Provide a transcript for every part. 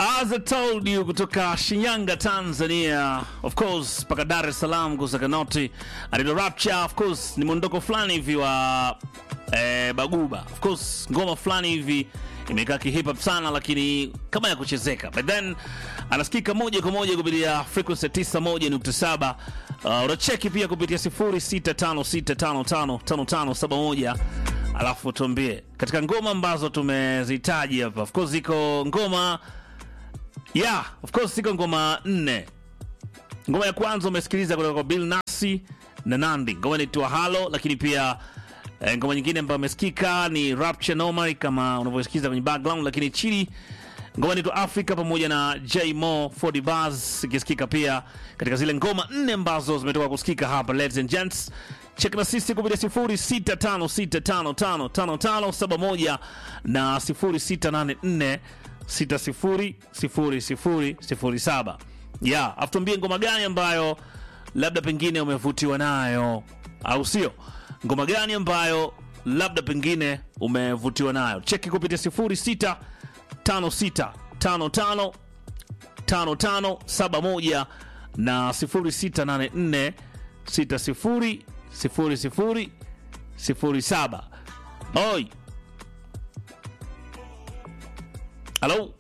As I told you kutoka Shinyanga Tanzania, of course mpaka Dar es Salaam kusakanoti Adido Rapture, of course ni mwondoko fulani hivi wa eh, Baguba, of course ngoma fulani hivi imekaa kihip hop sana, lakini kama ya kuchezeka, but then anasikika moja kwa moja kupitia frequency 91.7. Uh, unacheki pia kupitia 0656555571 alafu tuambie katika ngoma ambazo tumezihitaji hapa. Of course ziko ngoma yeah, of course ziko ngoma nne. Ngoma ya kwanza umesikiliza kutoka kwa Bill Nasi na Nandi, ngoma inaitwa Halo, lakini pia eh, ngoma nyingine ambayo imesikika ni Rapture Nomad kama unavyosikiza kwenye background, lakini chini ngoma inaitwa Africa pamoja na J Mo 40 Bars ikisikika pia katika zile ngoma nne ambazo zimetoka kusikika hapa. Ladies and gents, check na sisi kupitia 0656555571 na 0684600007. Yeah, afutuambie ngoma gani ambayo labda pengine umevutiwa nayo, au sio? Ngoma gani ambayo labda pengine umevutiwa nayo? Cheki kupitia 06 5655 5571 na 0684 60 00 07. Oi. Halo.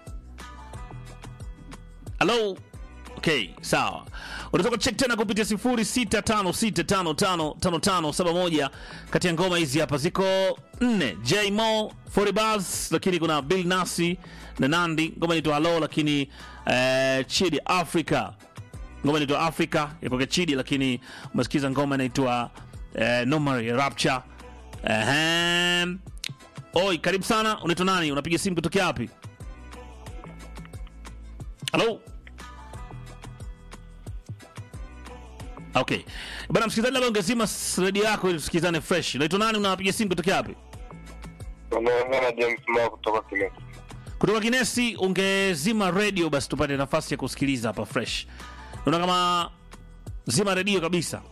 Halo. Okay, sawa. Unatoka check tena kupitia 0656555571 kati ya ngoma hizi hapa ziko nne. J Mo 40 Bars, lakini kuna Bill Nasi na Nandi, ngoma inaitwa Hello, lakini eh, Chidi Africa, ngoma inaitwa Africa ipoke Chidi, lakini umesikiza ngoma inaitwa eh, Nomari Rapture. Ehem. Oi, karibu sana. Unaitwa nani? Unapiga simu kutokea wapi? Halo. Okay. Bana msikilizaji, labda ungezima redio yako ili tusikizane fresh. Unaitwa nani? Unapiga simu kutokea wapi? Unaongea na James Mao kutoka Kinesi. Kutoka Kinesi, ungezima redio basi tupate nafasi ya kusikiliza hapa fresh. Naona kama zima redio kabisa.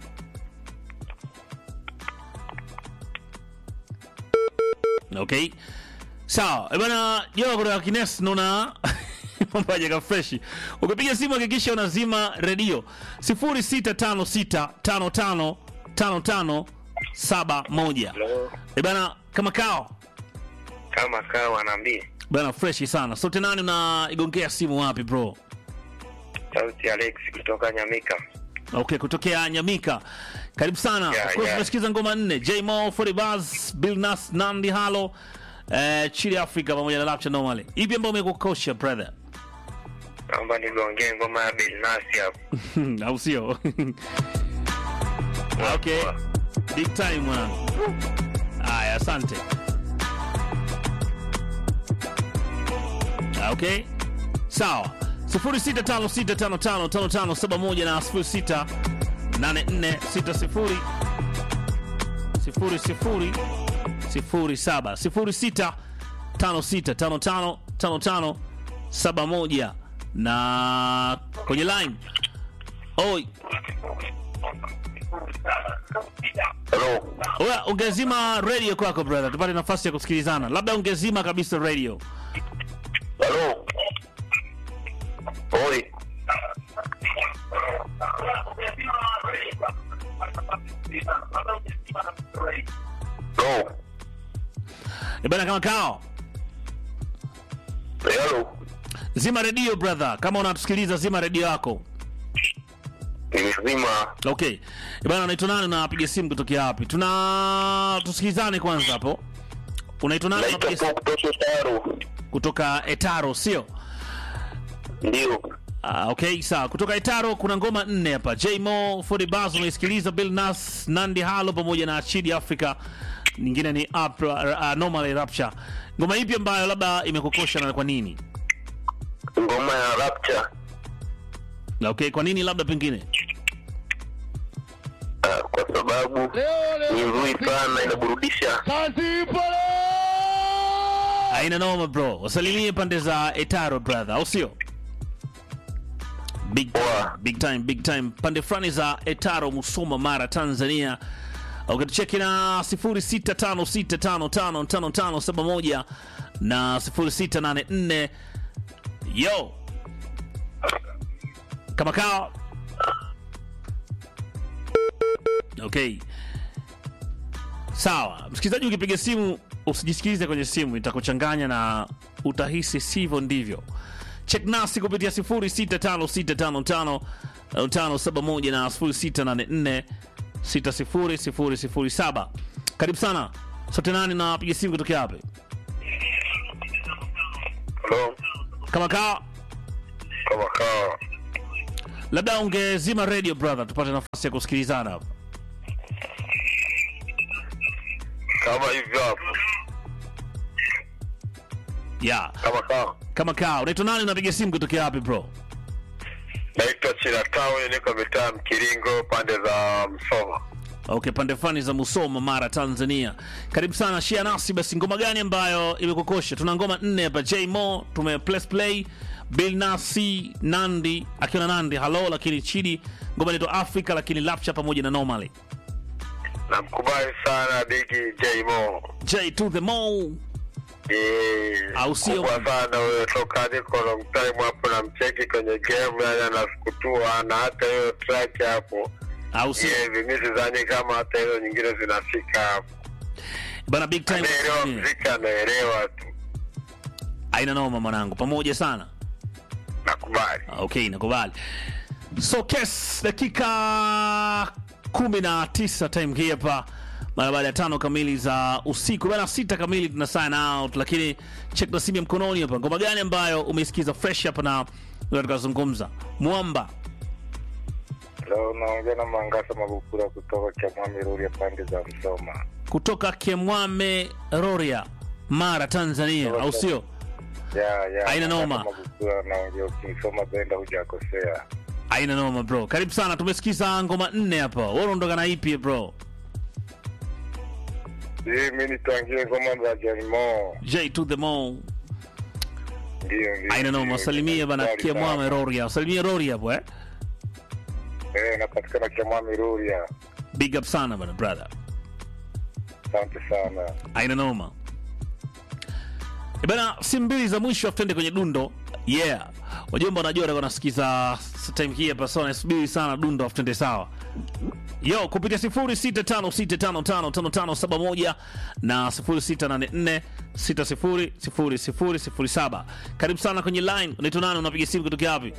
Okay. Sawa. Eh, Bana, Joa kutoka Kinesi naona mambo hajakaa fresh. Ukipiga simu hakikisha unazima redio 0656555571. Hello. Eh, bana kama kao. Kama kawa anaambia Bana fresh sana. Sote nani unaigongea simu wapi bro? sauti Alex kutoka Nyamika. Okay, kutokea Nyamika. Karibu sana. Yeah, of course yeah. tunasikiza ngoma nne. J Mo, 40 Bars, Bill Nas, Nandi Halo, eh, Chili Africa pamoja na Rapture Normally. Ipi ambayo umekukosha brother? Naomba nigongee ngoma ya Bilnasi hapo. Au sio? okay. Big time mwanangu. Aya, asante. Ah, Okay. Sawa. 0656555571 na 068460 00 07 0656555571 na kwenye line oi Hello. Oya, ungezima radio kwako brother, tupate nafasi ya kusikilizana. Labda ungezima kabisa radio. Hello. Oi. Hello. E bana, kama kao Hello. zima radio brother, kama unatusikiliza zima radio yako. Nimezima. Okay. E bana, unaitwa nani? Unapiga simu kutokea wapi? Tuna tusikilizane kwanza hapo. Unaitwa nani? Naitwa Unapiga simu Paul kutoka Taro. kutoka Etaro, sio? Ndio. Ah, okay, sawa. Kutoka Etaro kuna ngoma nne hapa. J Mo, 40 Bars unaisikiliza, Bill Nas, Nandi Halo pamoja na Chidi Africa. Nyingine ni up, uh, Normal Rapture. Ngoma ipi ambayo labda imekukosha na kwa nini? Ngoma ya Rapture. Na Okay, kwa nini labda pengine? Ah, kwa sababu ni nzuri sana inaburudisha. Haina noma bro. Wasalimie pande za Etaro brother, au sio? Big time, Poa. big time, big time. Pande fulani za Etaro Musoma Mara Tanzania. Ukitucheki na 0656555571 na 0684 yo kama kawa okay sawa msikilizaji ukipiga simu usijisikilize kwenye simu itakuchanganya na utahisi sivyo ndivyo chek nasi kupitia 0656555571 na 0684600007 karibu sana sote nani na piga simu kutokea wapi Halo, kama kaa kama kawa. labda ungezima radio brother tupate nafasi ya kusikilizana hapa Kama hivyo hapo. yeah. Kama kawa. kama kaa unaitwa nani unapiga simu kutokea wapi bro Naitwa China Town, niko mitaa Mkiringo, pande za Msoma. okay pande fani za musoma mara tanzania karibu sana shia nasi basi ngoma gani ambayo imekukosha tuna ngoma nne hapa j mo tume plus play bill nasi nandi akiwa na nandi halo lakini chidi ngoma inaitwa africa lakini lapcha pamoja na normally Namkubali sana Bigi J Mo. j to the mo Eh, Au sio? kubwa sana huyo, toka niko long time hapo na mcheki kwenye game, yani anasukutua na hata hiyo track hapo au sio hivi, mi sidhani kama hata hizo nyingine zinafika hapo. bana big time Anaelewa Yeah. mziki, anaelewa tu, aina noma mwanangu pamoja sana nakubali. okay nakubali so kes dakika kumi na tisa time hii hapa mara baada ya tano kamili za usiku bana sita kamili tuna sign out lakini check na simu ya mkononi hapa ngoma gani ambayo umeisikiza fresh hapa na tukazungumza mwamba Leo unaongea na Mangasa Magukura kutoka Kiamwami Ruri ya pande za Msoma. kutoka kemwame roria mara tanzania au sio Ya, ya. Haina Mangasa noma. Magukura naongea ukisoma benda hujakosea. aina noma bro karibu sana tumesikiza ngoma nne hapa wewe unaondoka na ipi bro Hii mi nitwangie ngoma za Janimo. j to the mo Ndio, ndio. aina noma ndio. wasalimie bana Nakubali kemwame sana. roria wasalimie roria hapo eh Eh, napatikana Kiamwami Ruri ya. big up sana bana brother Asante sana. aina noma E bana simu mbili za mwisho afu tuende kwenye dundo yeah wajomba wanajua watakuwa nasikiza time hii hapa so nasubiri sana dundo afu tuende sawa yo kupitia 0656555571 na 0684600007 karibu sana kwenye line unaitwa nani unapiga simu kutokea wapi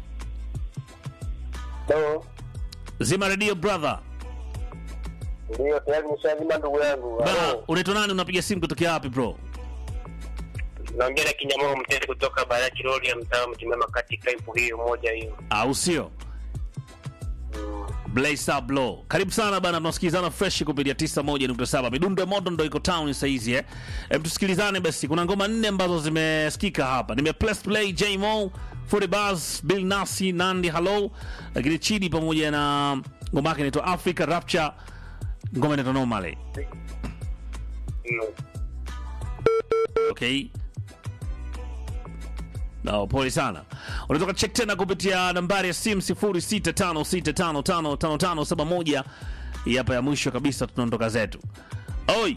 Hello. zima radio brother Ndio, tayari nishazima ndugu yangu. bana unaitwa nani unapiga simu kutokea wapi bro naongea na Kinyamoro Mtete kutoka Baraki Road ya mtaa Mtimama katika ipo hiyo moja hiyo. au sio Blaze up low. Karibu sana bana, tunasikilizana fresh kupitia 91.7. Midundo ya moto ndo iko town saizi eh. Em, tusikilizane basi. Kuna ngoma nne ambazo zimesikika hapa. Nime press play J Mo, Forty Bars, Bill Nasi, Nandi Hello, lakini Chidi pamoja na ngoma yake inaitwa Africa Rapture. Ngoma inaitwa Normally. Okay. No, pole sana. Unatoka check tena kupitia nambari ya simu 0656555571. Hii hapa ya mwisho kabisa tunaondoka zetu. Oi,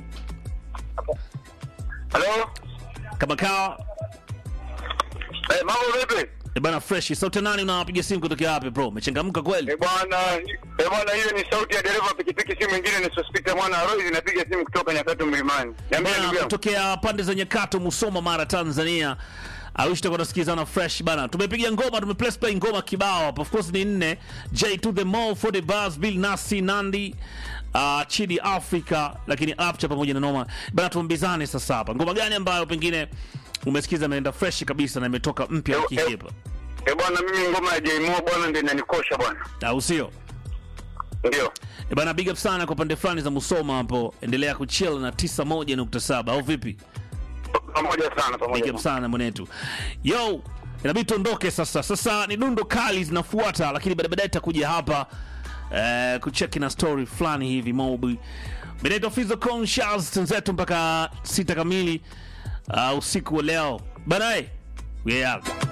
Halo, kama kawa eh, mambo vipi? e bana fresh. Sauti nani unawapiga simu kutokea wapi bro? Umechangamka kweli? Eh bwana, eh bwana, hiyo ni sauti ya dereva pikipiki, si mwingine ni Sospita mwana wa Roy, inapiga simu kutoka Nyakatu Mlimani. Niambie Bana ndugu yangu. kutokea pande za Nyakato, Musoma, Mara, Tanzania. Awishi tutakuwa tunasikilizana fresh bana. Tumepiga ngoma, tumepress play ngoma kibao hapa. Of course ni nne. J to the Mo, for the Buzz, Bill Nasi, Nandi, uh, Chidi Africa, lakini Apcha pamoja na Noma. Bana tuambizane sasa hapa. Ngoma gani ambayo pengine umesikiza imeenda fresh kabisa na imetoka mpya Yo, wiki yo. hii hapa? Eh bwana, mimi ngoma ya Jmo bwana ndio inanikosha bwana. Au sio? Ndio. E bana big up sana kwa pande fulani za Musoma hapo. Endelea kuchill na 91.7 au vipi? Pamoja sana, pamoja. Big up sana. sana mwanetu. Yo, inabidi tuondoke sasa. Sasa ni dundo kali zinafuata, lakini baadaye baadaye tutakuja hapa eh, kucheki na story fulani hivi mobi. Beneto Fizo Conscious tenzetu mpaka sita kamili uh, usiku wa leo. Baadaye we out.